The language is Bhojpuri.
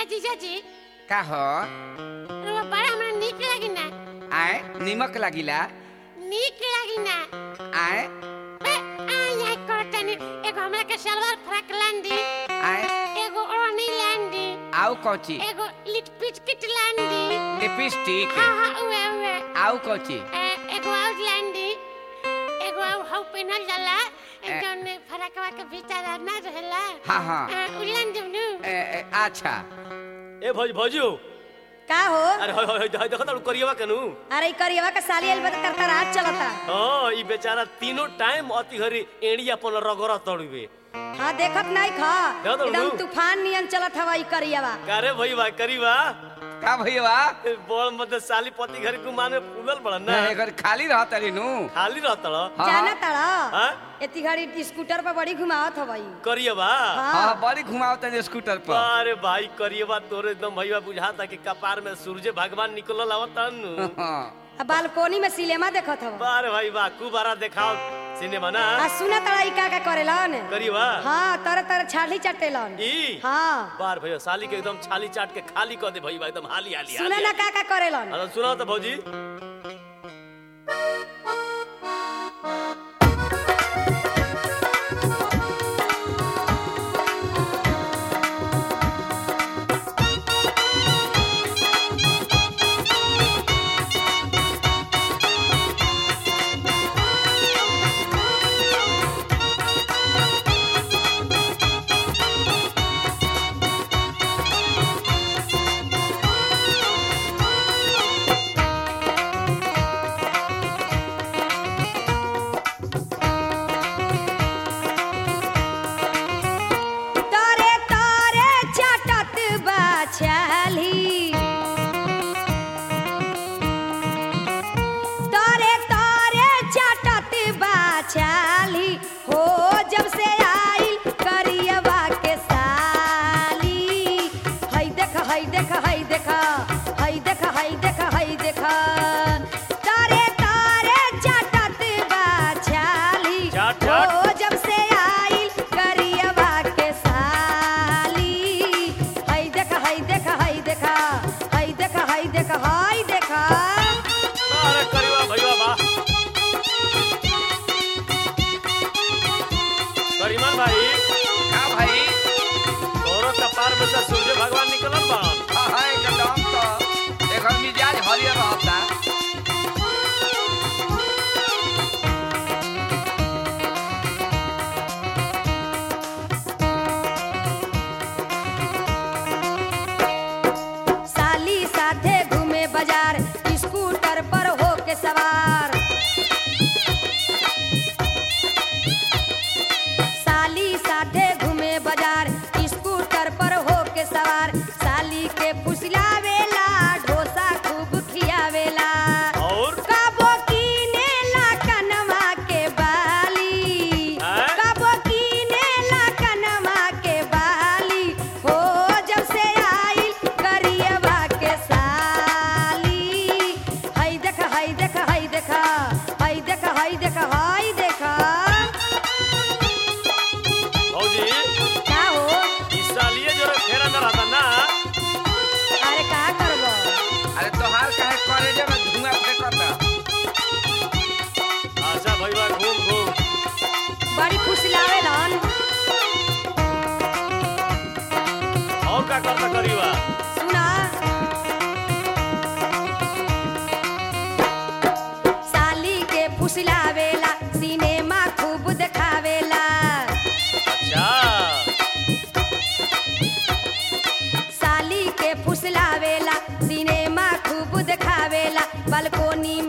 जीजाजी का हो रउआ बड़ा हमरा नीक लागी ना आए निमक लागिला नीक लागी ना आए बे आ यहाँ करतनी एगो हमरा के सलवार फ्रॉक लांदी आए एगो ओढ़नी लांदी आउ कौची एगो लिटपिट किट लांदी लिपस्टिक हाँ हाँ उहे उहे आउ कौची ए, एगो आउट लांदी एगो आउ हाउ पेनल जाला ए। जौन फरकवा के भीतर ना रहेला हाँ हाँ आ, उ लांदी नु ए, ए, अच्छा ए भौज भौजू का हो अरे होय होय होय देखो तारू करियवा कनु अरे ई करियवा के साली आइल बा त तरतरात चलता हां ई बेचारा तीनों टाइम अति घरी एड़ी अपन रगड़ तड़ुबे हाँ देखत नहीं खा देखत हूँ। एकदम तूफान नियन चलत हवा ई करियवा कारे भईवा करीवा का भैया ए, बड़ मत साली पति घरी गुमान में फूलल पड़न ना एकर खाली रहत रे नु खाली रहतड़ हाँ। जाना ताड़ा हाँ? एती घड़ी स्कूटर पर बड़ी घुमावत हवा ई करियवा हाँ हाँ बड़ी घुमाओ तने स्कूटर पर अरे भाई करियवा तोरे एकदम भईवा बुझाता कि कपार में सूरज भगवान निकलल आवतन हाँ आ बालकोनी में सिनेमा देखत हवा बारे भाई वाह कुबारा देखाओ सिनेमा ना आ सुना ताड़ा ई का का करेलन करियवा हाँ तरह तरह छाली चटेलन ई हाँ बार भैया साली के एकदम छाली चाट के खाली कर दे भईवा एकदम हाली हाली सुना हाली ना का का करेलन अरे सुनाओ तो भौजी तारे तारे चटत बा छाली तारे तारे चटत बा छाली हो जब से आइल करियवा के साली हई देख हई देख हई देख हई देख हई देख हई देख तारे तारे चटत बा छाली चट, चट। हो जब से आइल करियवा के साली हई देख हई देख हई देख हई देख हई देख हई देख अरे करियवा भईवा बा करीमान भाई का भाई तोरो कपार में से सूरज भगवान निकलल बा हाँ हाँ एकदम तो एकर मिजाज हरियर रहता साली साथे घूमे बाजार स्कूटर पर हो के सवार साली साथे घूमे बाजार स्कूटर पर हो के सवार साली के फुसलावेला डोसा खूब खियावेला और कबो कीनेला कनवा के बाली हैं? कबो कीनेला कनवा के बाली हो जब से आइल करियवा के साली हई देख हई देख हई देख हई देख हई देख हई देख भौजी का हो ई सालिए जो फेरा में रहता ना अरे का करबो अरे तोहार काहे करे जब धुआं फेंकता अच्छा भईवा घूम घूम बड़ी फुसलावेलन और का करता करियवा सुना साली के फुसलावेला सिनेमा खूब देखावेला अच्छा साली के फुसलावेला सिनेमा खूब देखावेला बालकोनी